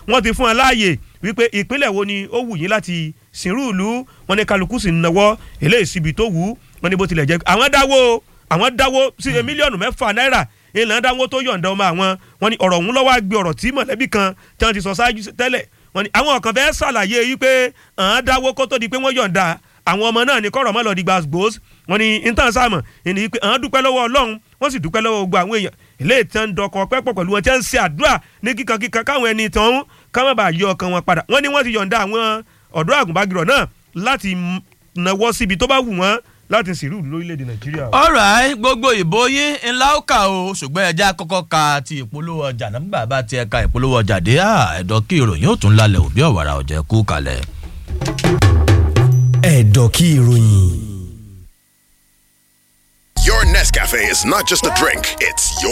wọ́n ti fún wọn láàyè wípé ìpínlẹ̀ wo ni ó wù yín láti sìnrú ìlú wọn ní kálukú sì ń nawọ́ eléyìí síbi tó wù ú wọn ní bó tilẹ̀ jẹ́ àwọn dáwó àwọn dáwó sí mílíọ̀nù mẹ́fà náírà ìlànà dáwó tó yọ̀ǹda ọmọ àwọn wọn ní ọ̀rọ̀ ọ̀hún lọ́wọ́ àgbẹ̀ ọ̀rọ̀ tí mọ̀lẹ́bí kan tí wọ́n ti sọ ṣáájú tẹ́lẹ̀ wọn ní àwọn kan fẹ́ ṣàlàyé wípé àwọn dáwó kó tó di pé wọ́n yọ̀ǹda àwọn ọmọ náà ní kọ́rọ̀ mọ́ lọ di gbàgbós wọn ní intan sáàmù ìní wípé àwọn dúpẹ́ lọ́wọ́ ọlọ́run wọ́n sì dúpẹ́ lọ́wọ́ gbogbo àwọn èèyàn eléyìí tí wọ́n ń dọkọ̀ pẹ́pọ̀ pẹ̀lú wọn tí wọ́n ń ṣe àdúrà ní kíkan kíkan káwọn ẹni tán ń káwọn bá yọ ọkàn wọn padà wọ́n ní wọ́n ti yọ̀ǹda àwọn ọ̀dọ́ àgùnbágirọ̀ náà láti nawọ́ síbi tó bá wù wọ́n láti sìrú lórílẹ̀‐èdè nàìjíríà. alright gbogbo ìbò yín ńlá ó kà o ṣùgbọ́n ẹja kọ́kọ́ ka ti ìpolówó ọjà nígbà bá ti ẹ̀ka ìpolówó ọjà dé ẹ̀dọ́ kí ìròyìn ó tún lálẹ́ òbí ọ̀wàrà ọ̀jẹ̀ kú kalẹ̀. ẹ̀dọ̀ kí ìròyìn. Your Nescafe is not just a drink, it's your